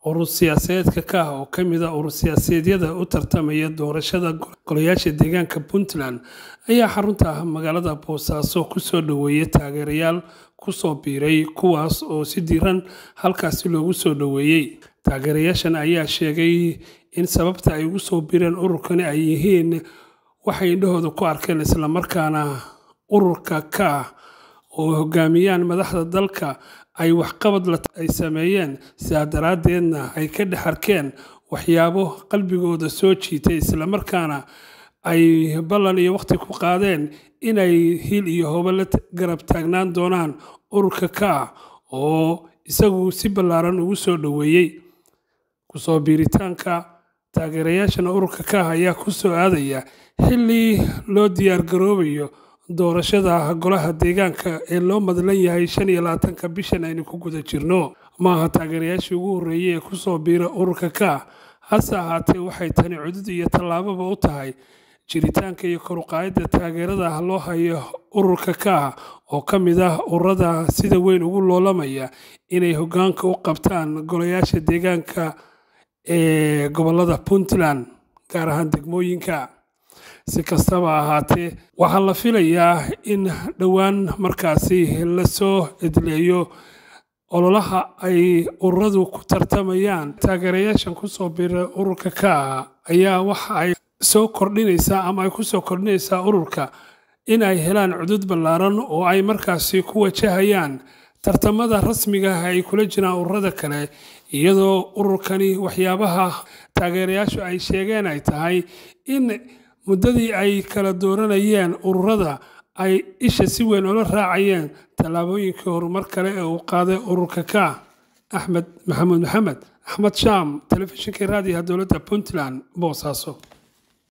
urur siyaasadeedka ka ah oo ka mid a urur siyaasadeedyada u tartamaya doorashada golayaasha deegaanka puntland ayaa xarunta magaalada boosaaso kusoo dhoweeyay taageerayaal kusoo biiray kuwaas oo si diiran halkaasi loogu soo dhoweeyey taageerayaashan ayaa sheegay in sababta ay ugu soo biireen ururkani ay yihiin waxay indhahooda ku arkeen islamarkaana ururka ka ah oo hogaamiyaan madaxda dalka ay waxqabad ay sameeyeen sidaa daraaddeedna ay ka dhex arkeen waxyaabo qalbigooda soo jiitay islamarkaana ay ballan iyo waqti ku qaadeen inay hil iyo hobo la garab taagnaan doonaan ururka ka ah oo isagu si ballaaran ugu soo dhoweeyey kusoo biiritaanka taageerayaashana ururka ka ah ayaa ku soo aadaya xilli loo diyaargaroobayo doorashada golaha deegaanka ee loo madlan yahay shan iyo labaatanka bishan aynu ku guda jirno maaha taageerayaashii ugu horreeyey ee kusoo biira ururka ka ah hase ahaatee waxay tani cudud iyo tallaababa u tahay jiritaanka iyo koruqaayadda taageerada loo hayo ururka ka ah oo ka mid ah ururada sida weyn ugu loolamaya inay hoggaanka u qabtaan golayaasha deegaanka ee gobollada puntland gaar ahaan degmooyinka si kastaba ahaatee waxaa la filayaa in dhowaan markaasi lasoo edleeyo ololaha ay ururadu ku tartamayaan taageerayaashan kusoo biira ururka ka ah ayaa waxa ay soo kordhinaysaa ama ay kusoo kordhinaysaa ururka in ay helaan cudud ballaaran oo ay markaasi ku wajahayaan tartamada rasmiga ah ay kula jiraan ururada kale iyadoo ururkani waxyaabaha taageerayaashu ay sheegeen ay tahay in muddadii ay kala dooranayeen ururada ay isha si weyn ula raacayeen tallaabooyinkii horumar kale ee uu qaaday ururka ka axmed maxamuud maxamed axmed shaam telefishinkii raadiyaha dowladda puntland boosaaso